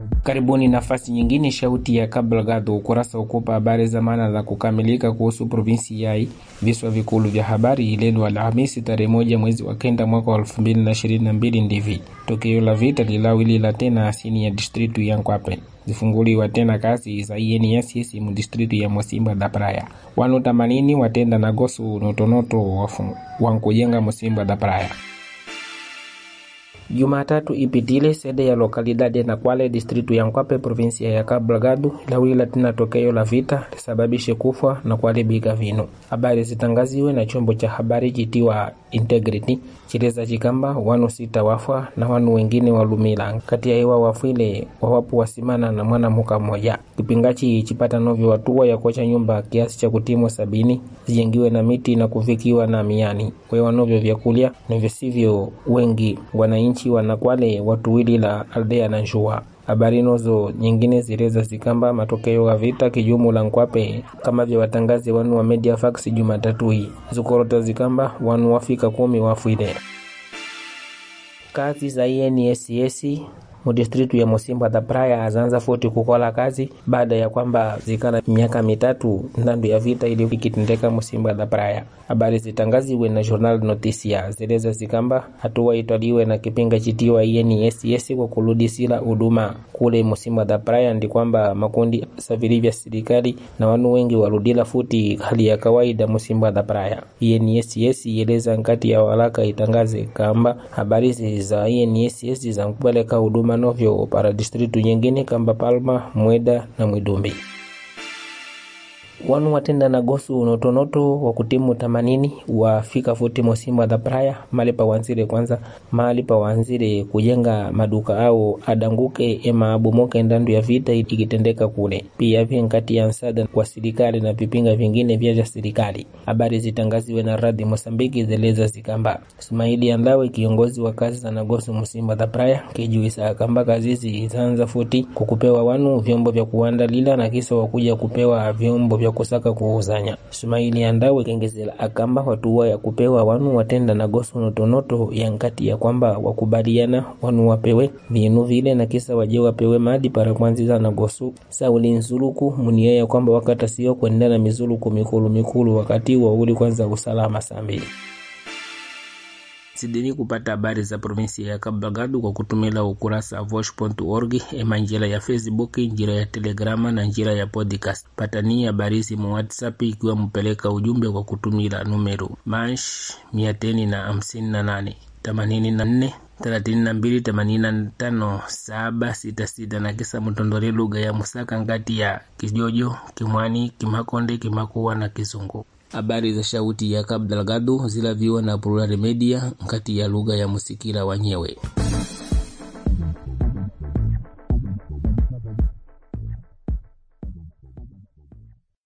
Karibuni nafasi nyingine, shauti ya Kabla ukurasa ukupa habari za maana za kukamilika kuhusu provinsi yai. Viswa vikulu vya habari leo Alhamisi tarehe moja mwezi wa kenda mwaka wa elfu mbili na ishirini na mbili ndivi tokeo la vita lilawilila tena asini ya distritu ya Nkwape zifunguliwa tena kazi za INSS mu distritu ya Mosimba da Praia. Wanu tamanini watenda na gosu notonoto wankujenga Mosimba da Praia. Jumatatu ipitile sede ya lokalidadi ya Nakwale distritu ya Nkwape provinsia ya Cabo Delgado ilawila tena tokeo la vita lisababishe kufa na kuharibika vinu. Habari zitangaziwe na chombo cha habari chitiwa Integrity chileza chikamba wanu sita wafa na wanu wengine walumila kati ya iwa wafwile wawapu wasimana na mwana muka mmoja. Kipingachi chipata novyo watua ya kocha nyumba kiasi cha kutimwa sabini zijengiwe na miti na kufikiwa na miani wewa novyo vyakulya na visivyo wengi wananchi wanakwale watuwili la aldea na njua habari nozo nyingine zileza zikamba matokeo ya vita kijumula Nkwape kama vya watangazi wanu wa media fax Jumatatu hii zikorota zikamba wanu wafika kumi wafwile. Kazi za INSS mudistritu ya Mosimba da Praia azanza futi kukola kazi baada ya kwamba zikana miaka mitatu ndandu ya vita ili ikitendeka Mosimba da Praia. Habari zitangaziwe na Journal Notisia zeleza zikamba hatua itwaliwe na kipinga chitiwa INSS kwa kurudisila huduma kule Mosimba da Praia, ndi kwamba makundi savili vya serikali na wanu wengi warudila futi hali ya kawaida Mosimba da Praia. INSS yeleza nkati ya walaka itangaze kamba habari za INSS za kupeleka huduma novyo para distritu nyingine kamba Palma, Mweda na Mwidumbi wanu watenda na gosu notonoto wa kutimu tamanini wafika futi Mosimba da Praia mali pa wanzire kwanza mali pa wanzire kujenga maduka au adanguke ema abomoke ndandu ya vita ikitendeka kule. Pia vya nkati ya nsada kwa serikali na vipinga vingine vya vya serikali. Habari zitangaziwe na radi Mosambiki zeleza zikamba Ismaili Andawe kiongozi wa kazi za nagosu Mosimba da Praia kijuisa kamba kazi zitaanza futi kukupewa wanu vyombo vya kuandalila na kisa wakuja kupewa vyombo vya kusaka kuuzanya. Sumaili Andawe kengezela akamba watuwa ya kupewa wanu watenda na gosu notonoto ya nkati ya kwamba wakubaliana wanu wapewe vinu vile na kisa waje wapewe madi para kwanziza na gosu sauli nzuluku munia ya kwamba wakata sio kwenda na mizuluku mikulu mikulu wakati wa uli kwanza usalama sambi Sidini kupata habari za provinsi ya Cabo Delgado kwa kutumila ukurasa vosh.org ema njira ya Facebook, njira ya Telegrama na njira ya podcast. Patani habari simu WhatsApp ikiwa mpeleka ujumbe kwa kutumila numero mash mia teni na hamsini na nane themanini na nne thelathini na mbili themanini na tano saba sita sita na kisa mtondore lugha ya Musaka ngati ya Kijojo, Kimwani, Kimakonde, Kimakuwa na Kizungu. Habari za shauti ya Cabo Delgado zilaviwa na Plural Media nkati ya lugha ya Musikila wanyewe.